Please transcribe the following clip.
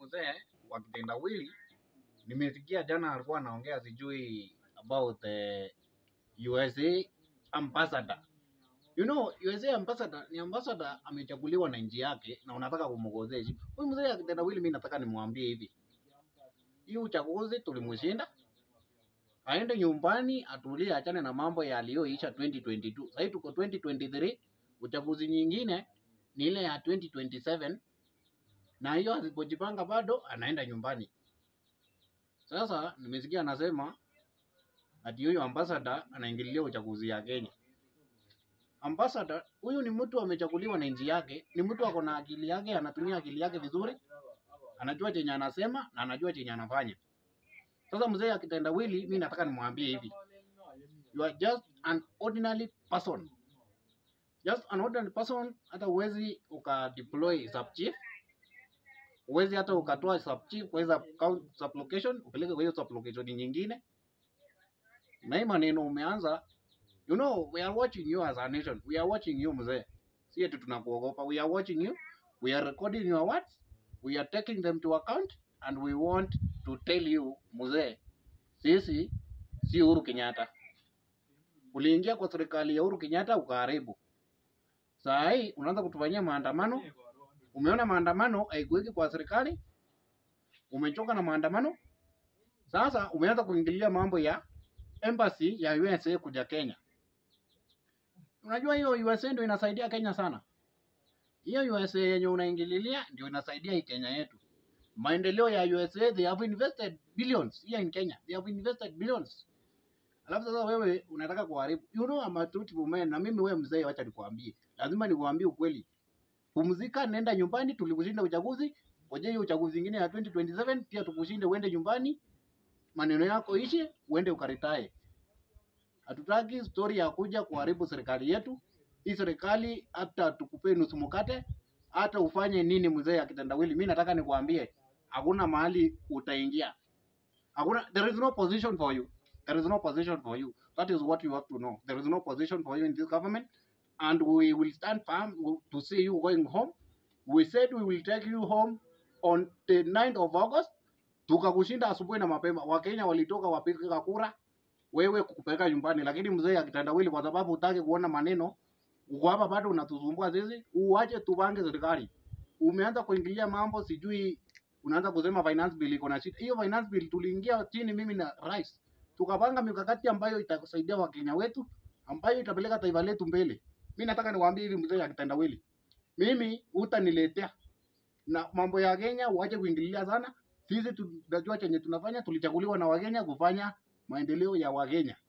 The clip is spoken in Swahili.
mzee wa kitendawili nimesikia jana alikuwa anaongea sijui about the USA ambassador. You know, USA ambassador ni ambassador amechaguliwa na nchi yake na unataka kumgozesha. Huyu mzee wa kitendawili mimi nataka nimwambie hivi. Hii uchaguzi tulimshinda. Aende nyumbani atulie, achane na mambo yaliyoisha 2022. Sasa tuko 2023, uchaguzi nyingine ni ile ya 2027 na hiyo asipojipanga bado anaenda nyumbani. Sasa nimesikia anasema ati huyo ambassador anaingilia uchaguzi ya Kenya. Ambassador huyu ni mtu amechaguliwa na nchi yake, ni mtu ako na akili yake, anatumia akili yake vizuri, anajua chenye anasema na anajua chenye anafanya. Sasa mzee akitendawili, mi nataka nimwambie hivi, you are just an ordinary person, just an ordinary person. Hata huwezi ukadeploy sub chief huwezi hata ukatoa sub chief kuweza sub location upeleke kwa hiyo sub location nyingine, na hii maneno umeanza. You know, we are watching you as a nation. We are watching you mzee, si eti tunakuogopa. We are watching you, we are recording your words, we are taking them to account and we want to tell you mzee, sisi si Uhuru Kenyatta. Uliingia kwa serikali ya Uhuru Kenyatta ukaharibu. Saa hii unaanza kutufanyia maandamano Umeona maandamano haikuweki kwa serikali, umechoka na maandamano. Sasa umeanza kuingilia mambo ya embassy ya USA kuja Kenya. Unajua hiyo USA ndio inasaidia Kenya sana. Hiyo USA yenye unaingililia ndio inasaidia hii Kenya yetu. Maendeleo ya USA, they have invested billions here in Kenya. They have invested billions. Alafu sasa wewe unataka kuharibu. You know I'm a truthful man na mimi wewe mzee, wacha nikwambie. Lazima nikwambie ukweli. Pumzika, nenda nyumbani. Tulikushinda uchaguzi, ngoja hiyo uchaguzi ingine ya 2027 pia tukushinde, uende nyumbani, maneno yako ishe, uende ukaritae. Hatutaki story ya kuja kuharibu serikali yetu. Hii serikali hata tukupe nusu mkate, hata ufanye nini, mzee akitendawili, mimi nataka nikwambie, hakuna mahali utaingia, hakuna, there is no position for you, there is no position for you. That is what you have to know. There is no position for you in this government and we will stand firm to see you going home. We said we will take you home on the 9th of August. Tukakushinda asubuhi na mapema. Wakenya walitoka wapiga kura, wewe kukupeleka nyumbani, lakini mzee akitandawili, kwa sababu hutaki kuona maneno, uko hapa bado unatusumbua sisi. Uache tupange serikali. Umeanza kuingilia mambo, sijui unaanza kusema finance bill iko na shida. Hiyo finance bill tuliingia chini, mimi na rais, tukapanga mikakati ambayo itasaidia wakenya wetu, ambayo itapeleka taifa letu mbele. Mi nataka niwaambie hivi mzee ya kitendawili, mimi utaniletea na mambo ya Kenya, uache kuingililia sana. Sisi tunajua chenye tunafanya, tulichaguliwa na Wakenya kufanya maendeleo ya Wakenya.